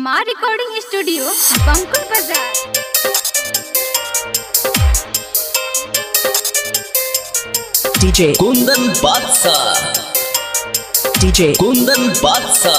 माँ recording studio बंकुल बाजार DJ Kundan Batsa DJ Kundan Batsa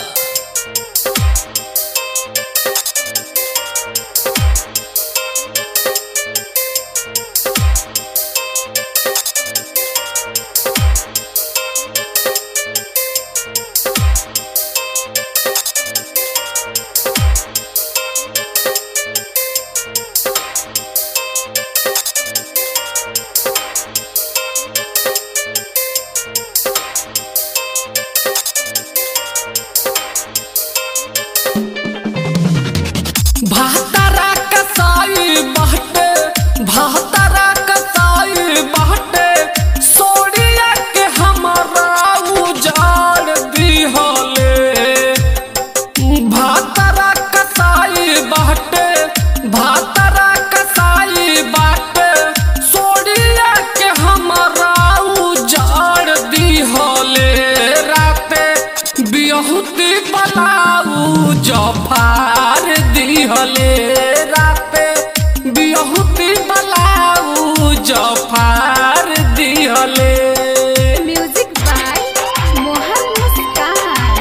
भातारा कसाई बाटे भातारा कसाई बाटे सोड़िया के हमारा उजाड़ दिहले भातारा कसाई बाटे भातारा कसाई बाटे सोड़िया के हमारा उजाड़ दिहले राते बिहुती बलाऊ जफार दिहले राते बिहुती बलाऊ जफार दिहले music by Mohan Muskan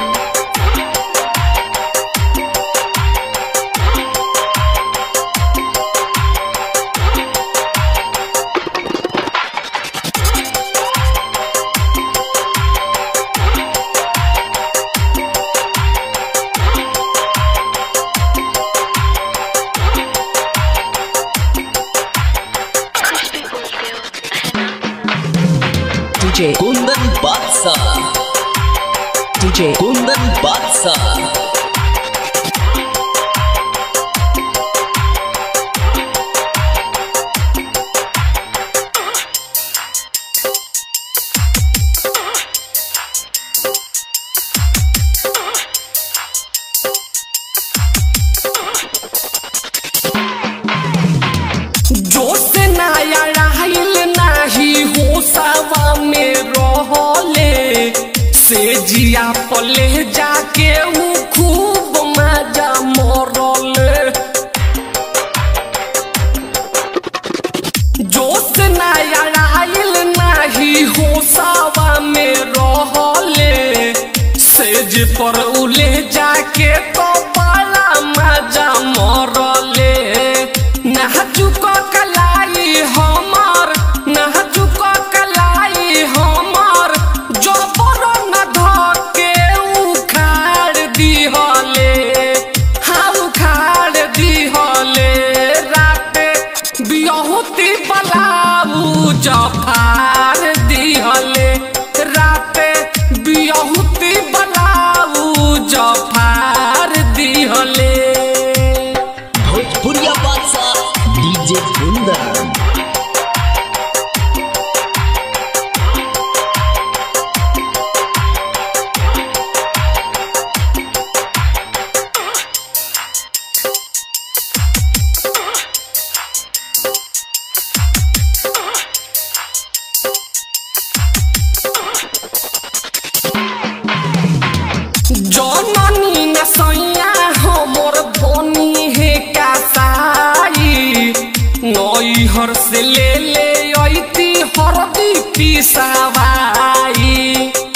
DJ Kundan Batsa DJ Kundan Batsa जोश नया रहल नाही होशवा में रहले से जिया पले जाके ऊ खूब मजा मरले जोश नया रहल नाही होशवा में रहले सेज पर उले जाके तो बड़ा मजा मरले नाचुक कलाई हमर नाचुक कलाई हमर जबर न धके उखाड़ दिहले हाँ उखाड़ दिहले राते बिहुती बलाऊ जफार दिहले राते बिहुती बलाऊ जफार दिहले Bhojpuriya Batsa DJ Kundan जननी न सैया हमर धनी हे कासाई नैहर से ले ले ऐती हरदी पिसावाई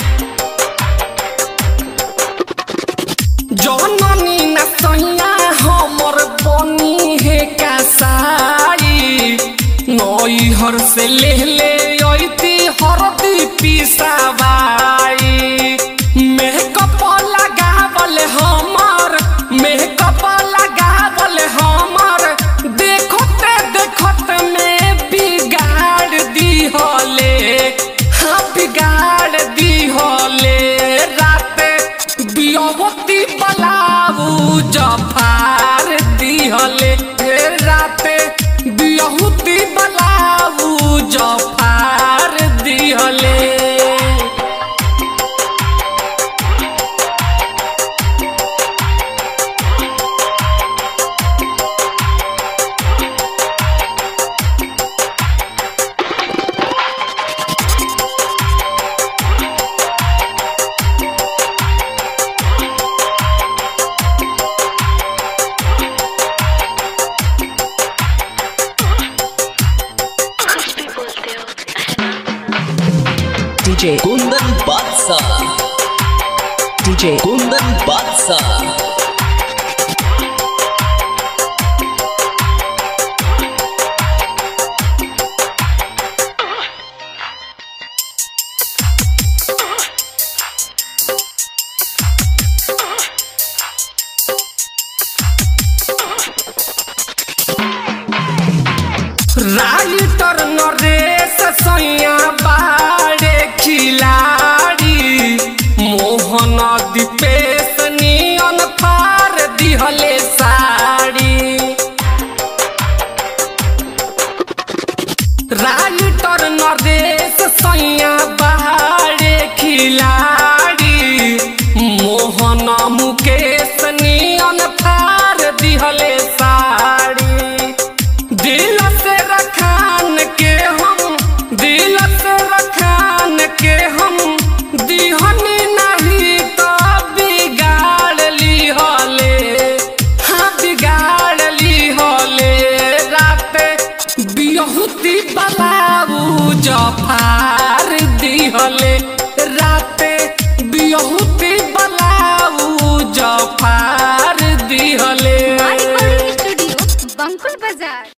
जननी न सैया हमर बनी हे कासाई नैहर से ले ले ऐती हरदी पिसावाई मेकअप लगावल हमर मेकअप लगावल हमर देखते देखत में बिगाड़ दिहले हाँ बिगाड़ दिहले राते बियवती बलाऊ जफार दिहले हे राते बियहुती बलाऊ जफार दिहले DJ Kundan Batsa DJ Kundan Batsa writer Naresh सैया बाड़े खिलाड़ी मोहन दीपेश नियन फार दिहले साड़ी राइटर नरेश सैया बाड़े खिलाड़ी मोहन मुकेश नियन फार दिहले साड़ी दिल से रखान के हम दिल से रखान के हम दिहनी नहीं तो बिगाड़ ली होले हाँ बिगाड़ ली होले रात बिहुती बलाऊ जफार दिहले रात बिहुती बलाऊ जफार दिहले रिकॉर्डिंग स्टूडियो बंकुल बाजार